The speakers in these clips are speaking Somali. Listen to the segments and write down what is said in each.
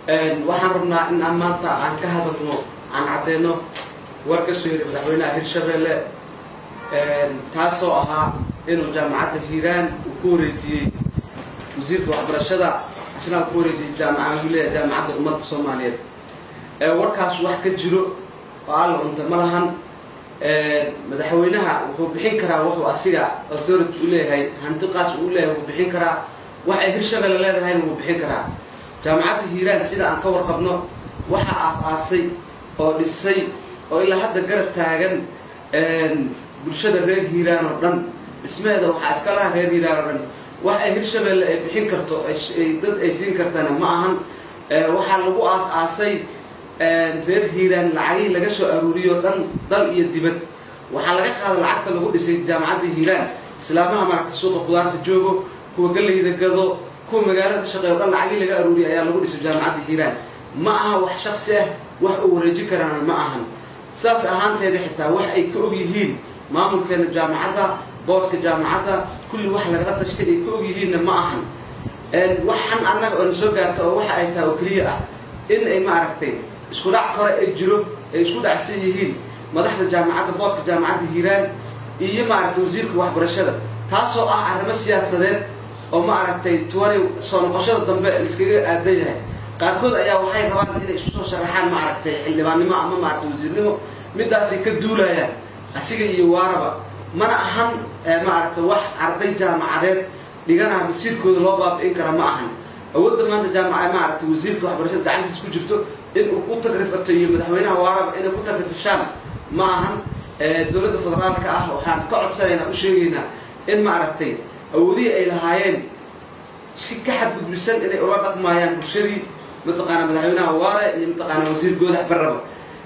waxaan rabnaa in aan maanta aan ka hadalno aan caddeyno war ka soo yiri madaxweynaha hirshabelle taasoo ahaa inuu jaamacadda hiiraan uu ku wareejiyey wasiirka waxbarashada isna ku wareejiyey jaamacad leeyahay jaamacadda ummadda soomaaliyeed warkaas wax ka jiro oo alla cunta ma lahan madaxweynaha wuxuu bixin karaa wuxuu asiga authority u leeyahay hantiqaas uu leeyahay wuu bixin karaa wax ay hirshabelle leedahayna wuu bixin karaa jaamacadda hiiraan sida aan ka warqabno waxaa aas-aasay oo dhisay oo ilaa hadda garab taagan bulshada reer hiiraan oo dhan dhismaheeda waxaa iska laha reer hiiraan oo dhan wax ay hirshabelle ay bixin karto dad ay siin kartana ma ahan waxaa lagu aas-aasay reer hiiraan lacagihii laga soo aruuriyo dhan dal iyo dibad waxaa laga qaada lacagta lagu dhisay jaamacadda hiiraan islaamaha maaragta suuqa qudaarta joogo kuwa gallayda gado kuwa magaalada ka shaqeeya o dhan lacagihii laga aruuriya ayaa lagu dhisay jaamacadda hiiraan ma aha wax shaksi ah wax uu wareejin karaana ma ahan saas ahaanteeda xitaa wax ay ka og yihiin maamulkeena jaamacadda boodhka jaamacadda kulli wax lagala tashtay ay ka og yihiinna ma ahan waxan annaga oo na soo gaarta oo waxa ay tahay oo keliya ah in ay maaragtay isku dhac kore ay jiro ay isku dhacsan yihiin madaxda jaamacadda boodhka jaamacadda hiiraan iyo maaragtay wasiirka waxbarashada taasoo ah arrimo siyaasadeed oo maaragtay tuwani soo noqoshada dambe laiskaga aadan yahay qaarkood ayaa waxay rabaan inay isku soo sharaxaan maaragtay xildhibaannimo ama maaragtay wasiirnimo midaasay ka duulayaan asiga iyo waaraba mana ahan maaragtay wax arday jaamacadeed dhiganaha masiirkooda loo baabi'in kara ma ahan awoodda maanta jaamaca maaragtay wasiirka waxbarashada gacantiisa ku jirto in uu ku tagrifato iyo madaxweynaha waaraba inay ku tagrifashaan ma ahan dowladda federaalka ah waxaan ka codsanaynaa u sheegaynaa in maaragtay awoodihii ay lahaayeen si ka xadgudbisan inay ula dhaqmaayaan bulshadii mataqaana madaxweynaha waare iyo mataqaana wasiir goodax barraba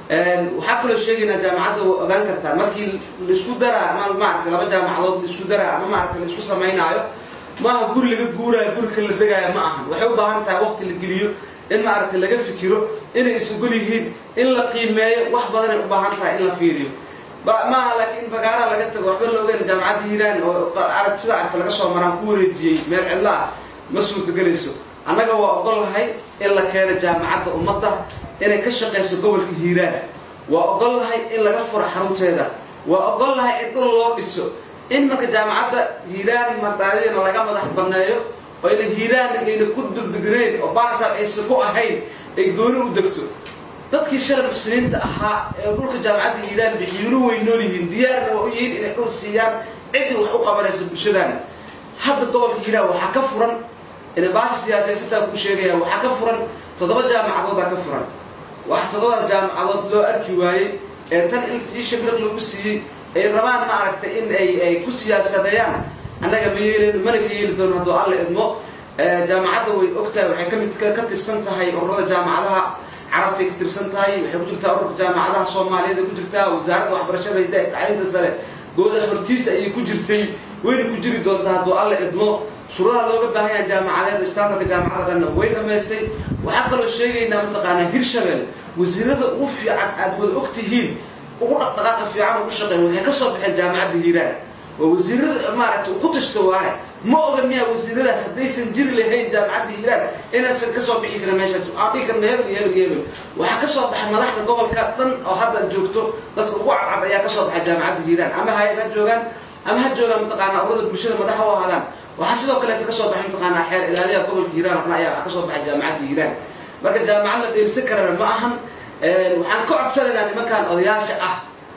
waxaa kaloo sheegaynaa jaamacadda waa ogaan kartaa markii laisku daraa ama maaragtay laba jaamacadood laisku daraa ama maaragtay laisku samaynaayo maaha guri laga guuraayo guri ka la degaayo ma ahan waxay u baahan tahay waqti la geliyo in maaragtay laga fikiro inay is-ogol yihiin in la qiimeeyo wax badanay u baahan tahay in la fiiriyo maaha laakiin in bagaaraha laga tago waxba la ogeyn jaamacadda hiiraan oo arag sida aragta laga soo maraan ku wareejiyey meel cidlo ah ma suurtagelayso annaga waa ogol lahay in la keeno jaamacadda ummadda inay ka shaqayso gobolka hiiraan waa ogol lahay in laga furo xarunteeda waa ogol lahay in dhul loo dhiso in marka jaamacadda hiiraan mardaadiyana laga madax banneeyo oo ayna hiiraan ayna ku durdegnayn oo baarsaad aysan ku ahayn ay gooni u degto dadkii shalay muxsiniinta ahaa ee dhulka jaamacadda hiiraan bixiyuunu way nool yihiin diyaarna waa u yihiin inay dhul siiyaan ciddii wax u qabanayso bulshadaana hadda gobolka hiiraan waxaa ka furan ina baasha siyaasaysata ku sheegaya waxaa ka furan toddoba jaamacadoodaa ka furan wax toddobada jaamacadood loo arki waayey ee tan isha biraq lagu siiyey ay rabaan maaragtay in ay ay ku siyaasadeeyaan annaga ma yeeleyno mana ka yeeli doono hadduu alla idmo jaamacadda way og tahay waxay kamid ka tirsan tahay ururada jaamacadaha carabtay ka tirsan tahay waxay ku jirtaa ururka jaamacadaha soomaaliyeed ay ku jirtaa wasaaradda waxbarashada hidda tacliinta sare gooda hortiisa ayay ku jirtay wayna ku jiri doontaa hadduu alla idmo shuruudaha looga baahan yaha jaamacadeed istaandarka jaamacada dhanna way dhammaysay waxaa kaloo sheegaynaa mataqaanaa hirshabelle wasiirada ugu fiican aad wada og tihiin ugu dhaqdhaqaaqa fiican ugu shaqeyn waxay ka soo baxeen jaamacadda hiiraan waa wasiirada maaragtay ku tashta waaye ma oga miyaa wasiiradaas haddaysan jiri lahayn jaamacadda hiiraan inaysan kasoo bixi karin meeshaas waxaan dhihi karna hebel iyo hebel iyo hebel waxaa kasoo baxay madaxda gobolka dhan oo hadda joogto dadka ugu cadcad ayaa kasoo baxay jaamacadda hiiraan ama hay-ad ha joogaan ama ha joogaan mataqaanaa ururada bulshada madaxa u ahaadaan waxaa sidoo kaleeta kasoo baxay mataqaanaa xeer ilaaliyaha gobolka hiiraan waxna ayaa kasoo baxay jaamacadda hiiraan marka jaamacad la dheelsan karana ma ahan waxaan ka codsanaynaa nimankan odayaasha ah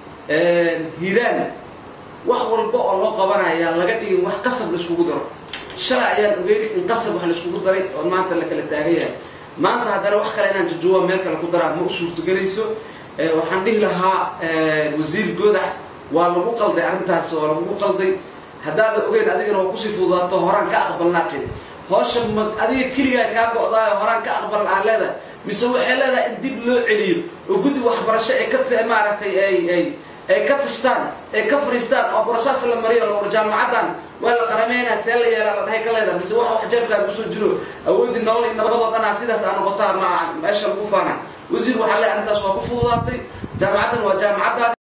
hiiraan wax walba oo loo qabanaya laga dhigin wax qasab laiskugu daro shalay ayaan ogeyn in qasab wax laiskugu daray oo maanta la kala taagan yahay maanta haddana wax kale inaan jajuwa meel kale ku daraa ma u suurtagelayso waxaan dhihi lahaa wasiir goodax waa lagu qalday arrintaas waa lagu qalday haddaadan ogeyn adigana waa kusii fududaato horaan ka aqbalnaa tiri hoosha ma adiga keligaa kaa go-daayo horaan ka aqbal aan leedahay mise waxay leedahay in dib loo celiyo oo guddi waxbarasho ay ka maaragtay ay ay ay ka tashtaan ay ka fariistaan oo borosaas la mariyo la war jaamacaddan waa la qarameynaa see la yeelaa la dhahay ka leedahay mise waxa wax jeebkaas kusoo jiro awoodii nolol iyo nabadoo dhanaa sidaas aa noqotaa ma meesha lagu faana wasiir waxaa le arrintaas waa ku fududaatay jaamacaddan waa jaamacaddaadi